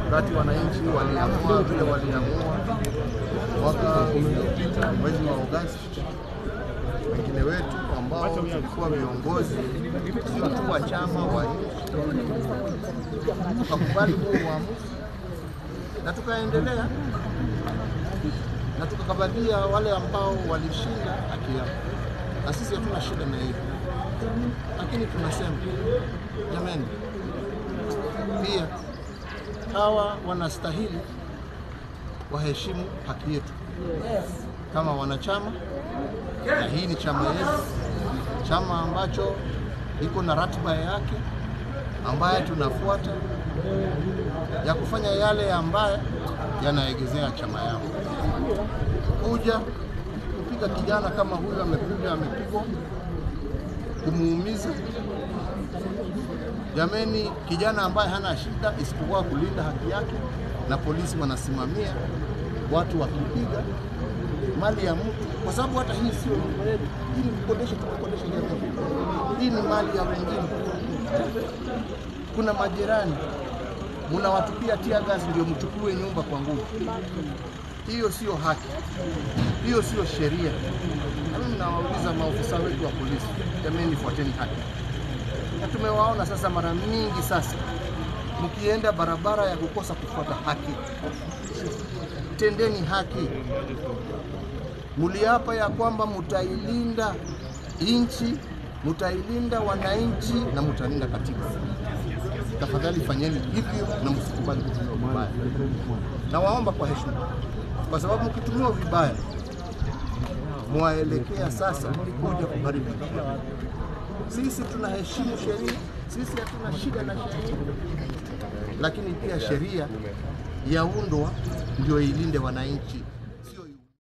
wakati wananchi waliamua vile waliamua mwaka uliopita mwezi wa Agosti, wengine wetu ambao tulikuwa viongozi mkuu wa chama wa nchi tukakubali huo uamuzi na tukaendelea na tukakabalia wale ambao walishinda haki yao, na sisi hatuna shida na hiyo, lakini tunasema jamani, pia hawa wanastahili waheshimu haki yetu kama wanachama, na hii ni chama yetu, chama ambacho iko na ratiba yake ambayo tunafuata ya kufanya yale ambayo yanaegezea chama yao. Kuja kupiga kijana kama huyu amekuja amepigwa, kumuumiza Jameni, kijana ambaye hana shida isipokuwa kulinda haki yake, na polisi wanasimamia watu wakipiga mali ya mtu, kwa sababu hata hii sio nyumba yetu, hii ni kukodesha, tumekodesha jamii, hii ni mali ya wengine. Kuna majirani munawatupia tia gasi ndio mchukue nyumba kwa nguvu. Hiyo sio haki, hiyo sio sheria. Na mimi nawauliza maofisa wetu wa polisi, jameni, fuateni haki na tumewaona sasa mara mingi sasa, mkienda barabara ya kukosa kufuata haki, tendeni haki. Muliapa ya kwamba mutailinda nchi, mutailinda wananchi na mutalinda katiba. Tafadhali fanyeni hivyo na msikubali kutumiwa vibaya. Nawaomba kwa heshima, kwa sababu mkitumiwa vibaya mwaelekea sasa kuja kuharibu sisi tunaheshimu sheria, sisi hatuna shida na sheria, lakini pia sheria yaundwa ndio ilinde wananchi.